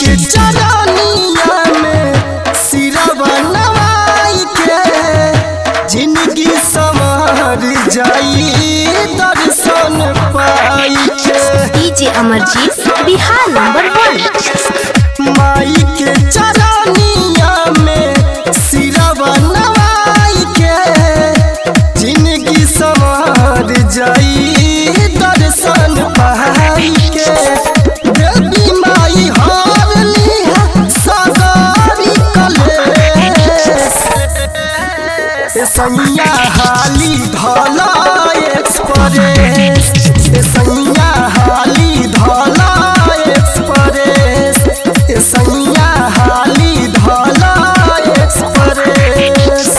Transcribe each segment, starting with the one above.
के चरनिया में सिरवा नवाई के जिंदगी संवर जाई दर्शन पाई के DJ Amarjeet Bihar number one माई के चरनिया में सिरवा नवाई के जिंदगी संवर जाई दर्शन पाई के देवी माई हारली है सगारी कलेश ए सैया हाली धला एक्सप्रेस ए सैया हाली धला एक्सप्रेस ए सैया हाली धला एक्सप्रेस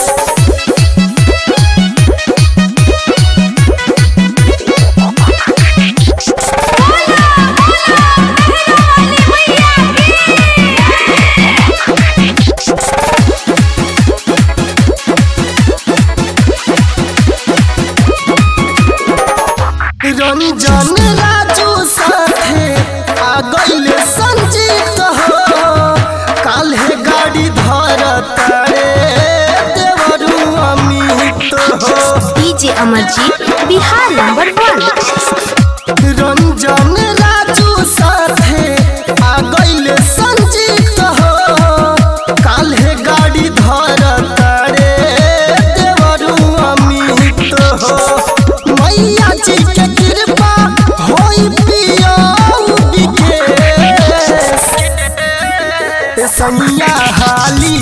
रंजन राजू साथे आ गइले संजीत हो काल्हे गाड़ी धरत रे देवरू अमित हो DJ Amarjeet Bihar number one Ranjan Raju साथे आ गइले संजीत हो काल्हे गाड़ी धरत रे देवरू अमित हो मैया जी के कृपा होई पिया विकेश सैया हाली